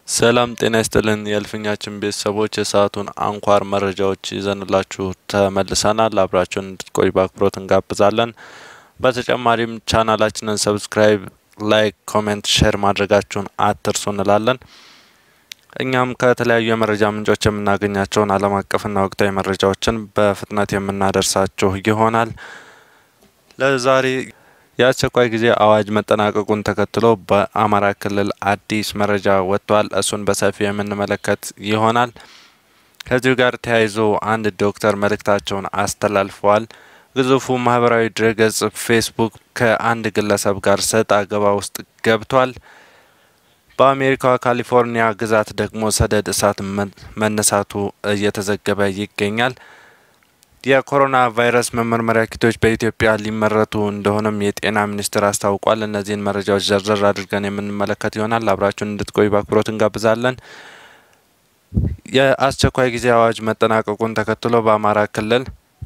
ሰላም ጤና ይስጥልን የእልፍኛችን ቤተሰቦች የሰዓቱን አንኳር መረጃዎች ይዘንላችሁ ተመልሰናል። አብራችሁን እንድትቆይ በአክብሮት እንጋብዛለን። በተጨማሪም ቻናላችንን ሰብስክራይብ፣ ላይክ፣ ኮሜንት፣ ሼር ማድረጋችሁን አትርሱ እንላለን። እኛም ከተለያዩ የመረጃ ምንጮች የምናገኛቸውን ዓለም አቀፍና ወቅታዊ መረጃዎችን በፍጥነት የምናደርሳችሁ ይሆናል። ለዛሬ የአስቸኳይ ጊዜ አዋጅ መጠናቀቁን ተከትሎ በአማራ ክልል አዲስ መረጃ ወጥቷል። እሱን በሰፊው የምንመለከት ይሆናል። ከዚሁ ጋር ተያይዞ አንድ ዶክተር መልእክታቸውን አስተላልፈዋል። ግዙፉ ማህበራዊ ድረገጽ ፌስቡክ ከአንድ ግለሰብ ጋር ሰጥ አገባ ውስጥ ገብቷል። በአሜሪካዋ ካሊፎርኒያ ግዛት ደግሞ ሰደድ እሳት መነሳቱ እየተዘገበ ይገኛል። የኮሮና ቫይረስ መመርመሪያ ኪቶች በኢትዮጵያ ሊመረቱ እንደሆነም የጤና ሚኒስቴር አስታውቋል። እነዚህን መረጃዎች ዘርዘር አድርገን የምንመለከት ይሆናል። አብራችሁን እንድትቆዩ በአክብሮት እንጋብዛለን። የአስቸኳይ ጊዜ አዋጅ መጠናቀቁን ተከትሎ በአማራ ክልል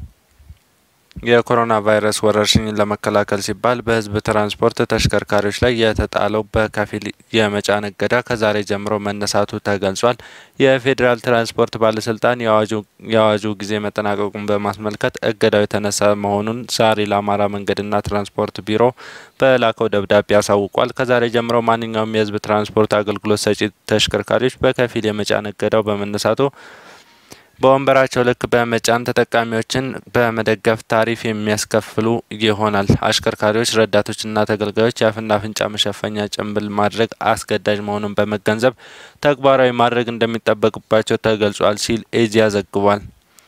የኮሮና ቫይረስ ወረርሽኝን ለመከላከል ሲባል በሕዝብ ትራንስፖርት ተሽከርካሪዎች ላይ የተጣለው በከፊል የመጫን እገዳ ከዛሬ ጀምሮ መነሳቱ ተገልጿል። የፌዴራል ትራንስፖርት ባለስልጣን የአዋጁ ጊዜ መጠናቀቁን በማስመልከት እገዳው የተነሳ መሆኑን ዛሬ ለአማራ መንገድና ትራንስፖርት ቢሮ በላከው ደብዳቤ አሳውቋል። ከዛሬ ጀምሮ ማንኛውም የሕዝብ ትራንስፖርት አገልግሎት ሰጪ ተሽከርካሪዎች በከፊል የመጫን እገዳው በመነሳቱ በወንበራቸው ልክ በመጫን ተጠቃሚዎችን በመደገፍ ታሪፍ የሚያስከፍሉ ይሆናል። አሽከርካሪዎች፣ ረዳቶችና ተገልጋዮች የአፍና አፍንጫ መሸፈኛ ጭንብል ማድረግ አስገዳጅ መሆኑን በመገንዘብ ተግባራዊ ማድረግ እንደሚጠበቅባቸው ተገልጿል ሲል ኤዚያ ዘግቧል።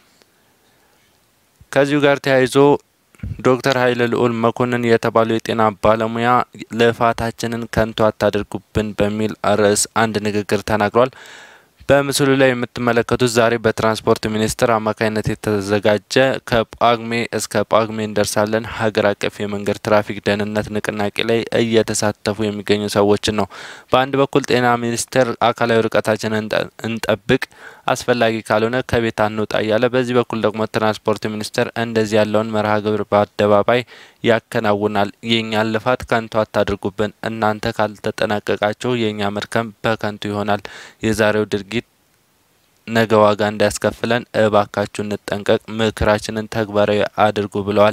ከዚሁ ጋር ተያይዞ ዶክተር ኃይለ ልዑል መኮንን የተባሉ የጤና ባለሙያ ልፋታችንን ከንቱ አታድርጉብን በሚል ርዕስ አንድ ንግግር ተናግሯል። በምስሉ ላይ የምትመለከቱት ዛሬ በትራንስፖርት ሚኒስቴር አማካኝነት የተዘጋጀ ከጳጉሜ እስከ ጳጉሜ እንደርሳለን ሀገር አቀፍ የመንገድ ትራፊክ ደህንነት ንቅናቄ ላይ እየተሳተፉ የሚገኙ ሰዎችን ነው። በአንድ በኩል ጤና ሚኒስቴር አካላዊ ርቀታችንን እንጠብቅ፣ አስፈላጊ ካልሆነ ከቤት አንውጣ እያለ፣ በዚህ በኩል ደግሞ ትራንስፖርት ሚኒስቴር እንደዚህ ያለውን መርሃ ግብር በአደባባይ ያከናውናል። የእኛን ልፋት ከንቱ አታድርጉብን፣ እናንተ ካልተጠናቀቃችሁ የእኛ መድከም በከንቱ ይሆናል። የዛሬው ድርጊት ነገ ዋጋ እንዳያስከፍለን እባካችሁ እንጠንቀቅ፣ ምክራችንን ተግባራዊ አድርጉ ብለዋል።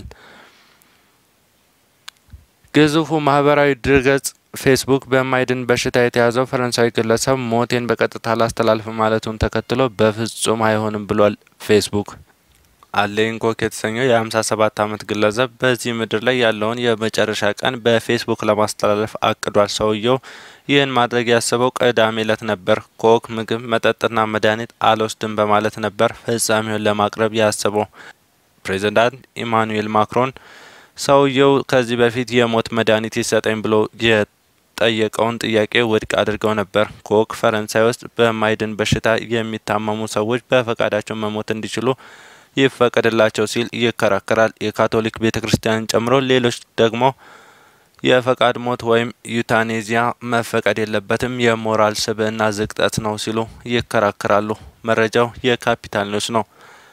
ግዙፉ ማህበራዊ ድረገጽ ፌስቡክ በማይድን በሽታ የተያዘው ፈረንሳዊ ግለሰብ ሞቴን በቀጥታ ላስተላልፍ ማለቱን ተከትሎ በፍጹም አይሆንም ብሏል። ፌስቡክ አሌን ኮክ የተሰኘው የሀምሳ ሰባት አመት ግለሰብ በዚህ ምድር ላይ ያለውን የመጨረሻ ቀን በፌስቡክ ለማስተላለፍ አቅዷል። ሰውየው ይህን ማድረግ ያሰበው ቅዳሜ ዕለት ነበር። ኮክ ምግብ፣ መጠጥና መድኃኒት አልወስድም በማለት ነበር ፍጻሜውን ለማቅረብ ያሰበው። ፕሬዚዳንት ኢማኑኤል ማክሮን ሰውየው ከዚህ በፊት የሞት መድኃኒት ይሰጠኝ ብሎ የጠየቀውን ጥያቄ ውድቅ አድርገው ነበር። ኮክ ፈረንሳይ ውስጥ በማይድን በሽታ የሚታመሙ ሰዎች በፈቃዳቸው መሞት እንዲችሉ ይፈቀድላቸው ሲል ይከራከራል። የካቶሊክ ቤተ ክርስቲያንን ጨምሮ ሌሎች ደግሞ የፈቃድ ሞት ወይም ዩታኔዚያ መፈቀድ የለበትም፣ የሞራል ስብዕና ዝቅጠት ነው ሲሉ ይከራከራሉ። መረጃው የካፒታል ኒውስ ነው።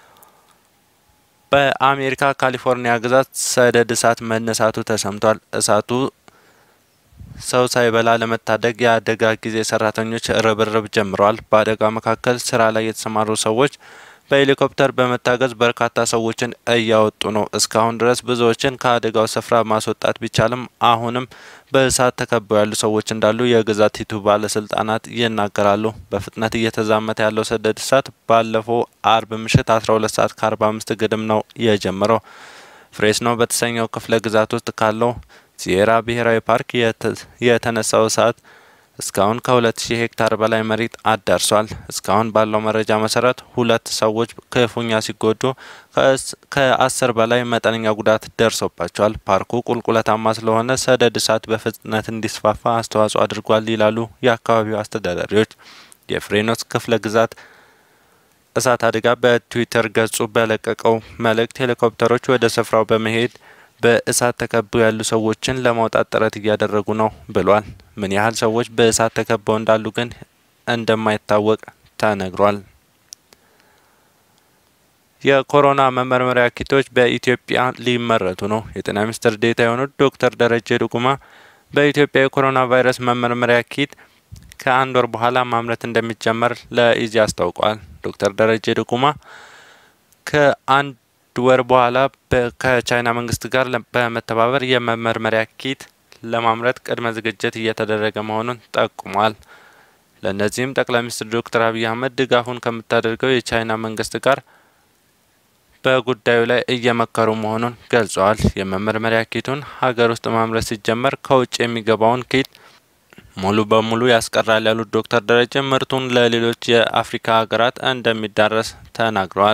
በአሜሪካ ካሊፎርኒያ ግዛት ሰደድ እሳት መነሳቱ ተሰምቷል። እሳቱ ሰው ሳይበላ ለመታደግ የአደጋ ጊዜ ሰራተኞች ርብርብ ጀምረዋል። በአደጋ መካከል ስራ ላይ የተሰማሩ ሰዎች በሄሊኮፕተር በመታገዝ በርካታ ሰዎችን እያወጡ ነው። እስካሁን ድረስ ብዙዎችን ከአደጋው ስፍራ ማስወጣት ቢቻልም አሁንም በእሳት ተከበው ያሉ ሰዎች እንዳሉ የግዛቲቱ ባለስልጣናት ይናገራሉ። በፍጥነት እየተዛመተ ያለው ሰደድ እሳት ባለፈው አርብ ምሽት አስራ ሁለት ሰዓት ከአርባ አምስት ግድም ነው የጀመረው። ፍሬስኖ በተሰኘው ክፍለ ግዛት ውስጥ ካለው ሲየራ ብሔራዊ ፓርክ የተነሳው እሳት እስካሁን ከሁለት ሺህ ሄክታር በላይ መሬት አዳርሷል። እስካሁን ባለው መረጃ መሰረት ሁለት ሰዎች ክፉኛ ሲጎዱ ከአስር በላይ መጠነኛ ጉዳት ደርሶባቸዋል። ፓርኩ ቁልቁለታማ ስለሆነ ሰደድ እሳት በፍጥነት እንዲስፋፋ አስተዋጽኦ አድርጓል ይላሉ የአካባቢው አስተዳዳሪዎች። የፍሬኖስ ክፍለ ግዛት እሳት አደጋ በትዊተር ገጹ በለቀቀው መልእክት ሄሊኮፕተሮች ወደ ስፍራው በመሄድ በእሳት ተከበው ያሉ ሰዎችን ለማውጣት ጥረት እያደረጉ ነው ብሏል። ምን ያህል ሰዎች በእሳት ተከበው እንዳሉ ግን እንደማይታወቅ ተነግሯል። የኮሮና መመርመሪያ ኪቶች በኢትዮጵያ ሊመረቱ ነው። የጤና ሚኒስትር ዴኤታ የሆኑት ዶክተር ደረጀ ዱጉማ በኢትዮጵያ የኮሮና ቫይረስ መመርመሪያ ኪት ከአንድ ወር በኋላ ማምረት እንደሚጀመር ለኢዜአ አስታውቋል። ዶክተር ደረጀ ድጉማ ከአንድ ወር በኋላ ከቻይና መንግስት ጋር በመተባበር የመመርመሪያ ኪት ለማምረት ቅድመ ዝግጅት እየተደረገ መሆኑን ጠቁሟል። ለእነዚህም ጠቅላይ ሚኒስትር ዶክተር አብይ አህመድ ድጋፉን ከምታደርገው የቻይና መንግስት ጋር በጉዳዩ ላይ እየመከሩ መሆኑን ገልጸዋል። የመመርመሪያ ኪቱን ሀገር ውስጥ ማምረት ሲጀመር ከውጭ የሚገባውን ኪት ሙሉ በሙሉ ያስቀራል ያሉት ዶክተር ደረጀ ምርቱን ለሌሎች የአፍሪካ ሀገራት እንደሚዳረስ ተናግረዋል።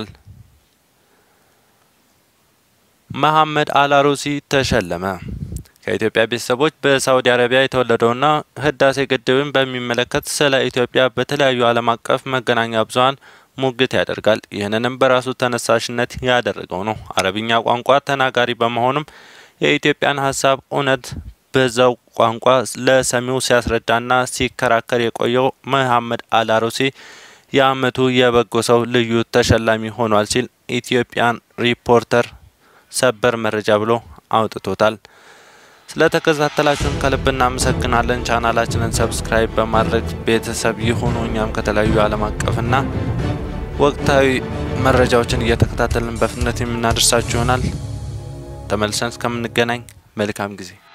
መሐመድ አልአሩሲ ተሸለመ። ከኢትዮጵያ ቤተሰቦች በሳውዲ አረቢያ የተወለደውና ህዳሴ ግድብን በሚመለከት ስለ ኢትዮጵያ በተለያዩ ዓለም አቀፍ መገናኛ ብዙኃን ሙግት ያደርጋል። ይህንንም በራሱ ተነሳሽነት ያደረገው ነው። አረብኛ ቋንቋ ተናጋሪ በመሆኑም የኢትዮጵያን ሀሳብ እውነት በዛው ቋንቋ ለሰሚው ሲያስረዳና ሲከራከር የቆየው መሐመድ አልአሩሲ የአመቱ የበጎ ሰው ልዩ ተሸላሚ ሆኗል ሲል ኢትዮጵያን ሪፖርተር ሰበር መረጃ ብሎ አውጥቶታል። ስለተከታተላችሁን ከልብ እናመሰግናለን። ቻናላችንን ሰብስክራይብ በማድረግ ቤተሰብ ይሁኑ። እኛም ከተለያዩ ዓለም አቀፍና ወቅታዊ መረጃዎችን እየተከታተልን በፍጥነት የምናደርሳችሁ ይሆናል። ተመልሰን እስከምንገናኝ መልካም ጊዜ